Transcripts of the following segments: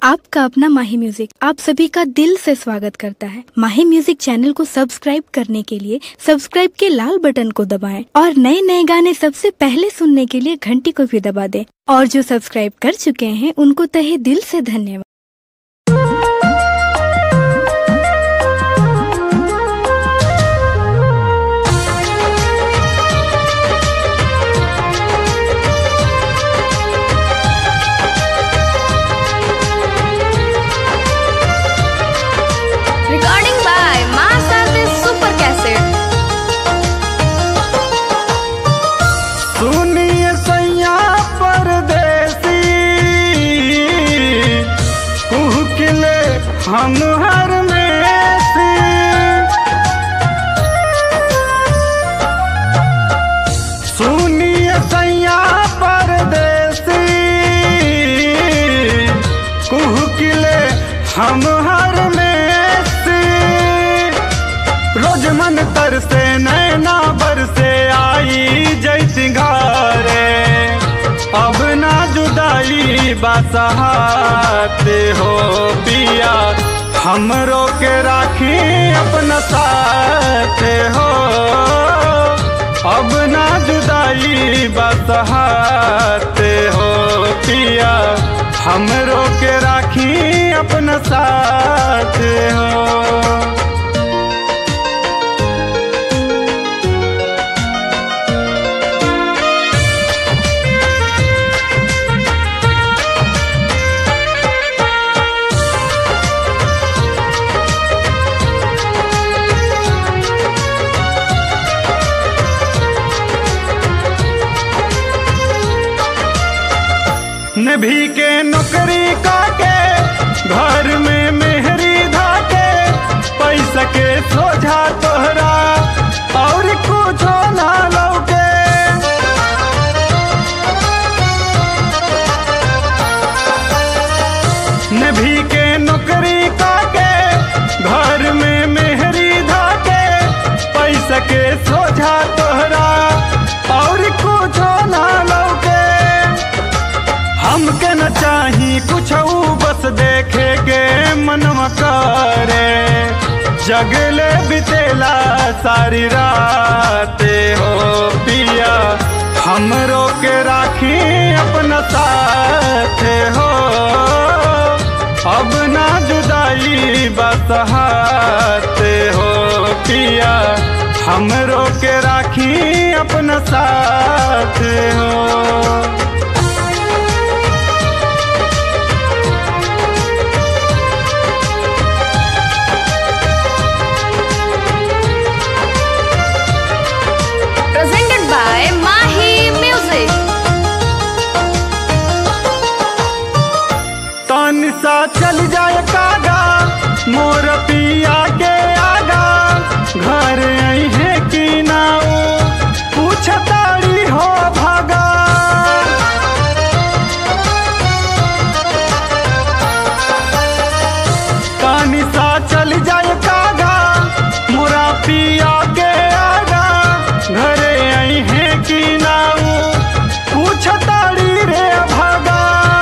आपका अपना माही म्यूजिक आप सभी का दिल से स्वागत करता है माही म्यूजिक चैनल को सब्सक्राइब करने के लिए सब्सक्राइब के लाल बटन को दबाएं और नए नए गाने सबसे पहले सुनने के लिए घंटी को भी दबा दें और जो सब्सक्राइब कर चुके हैं उनको तहे दिल से धन्यवाद Recording by Mass Artist Super Cassette. सुनिए सैया परदेसी कुहकिले हम हर में सी सुनिए सैया परदेसी कुहकिले हम हर में सी रोज मन तर से नैना बरसे आई जैसी घरे अब ना जुदाई बसहाते हो पिया हमरो के राखी अपना साथ हो अब ना जुदाई बसहाते हो पिया हमरो के राखी अपना साथ हो नभी के नौकरी काके घर में मेहरी धाके पैसा के सोझा तोहरा और कुछ ना लौके नभी के नौकरी काके घर में मेहरी धाके पैसा के सोझा तोहरा और कुछ ना लौके हमके न चाही कुछ बस देखे के मनवा करे जगले बितेला सारी रात हो पिया हमरो के राखी अपना साथ हो अब ना जुदाई बसहात हो पिया हमरो के राखी अपना साथ हो Presented by Mahi Music. तन सा चल जाए कागा मोर पिया के आगा घर आई है कि ना ओ पूछताड़ी हो भागा तन सा चल जाए कागा मोरा पिया के आगा घरे आई है कि ना ओ पूछताड़ी रे भागा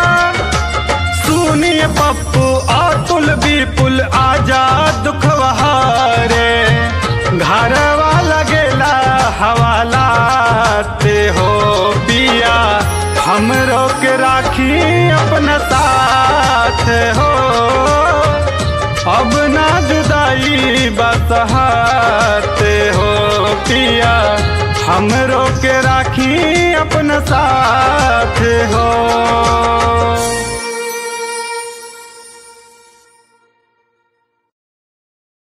सुनिए पप्पू अतुल विपुल आजा दुख बहारे घरवा लगेला हवालाते हो पिया हमरो के राखी अपना साथ हो अब ना जुदाई बसहाते हो पिया हमरो के राखी अपना साथ हो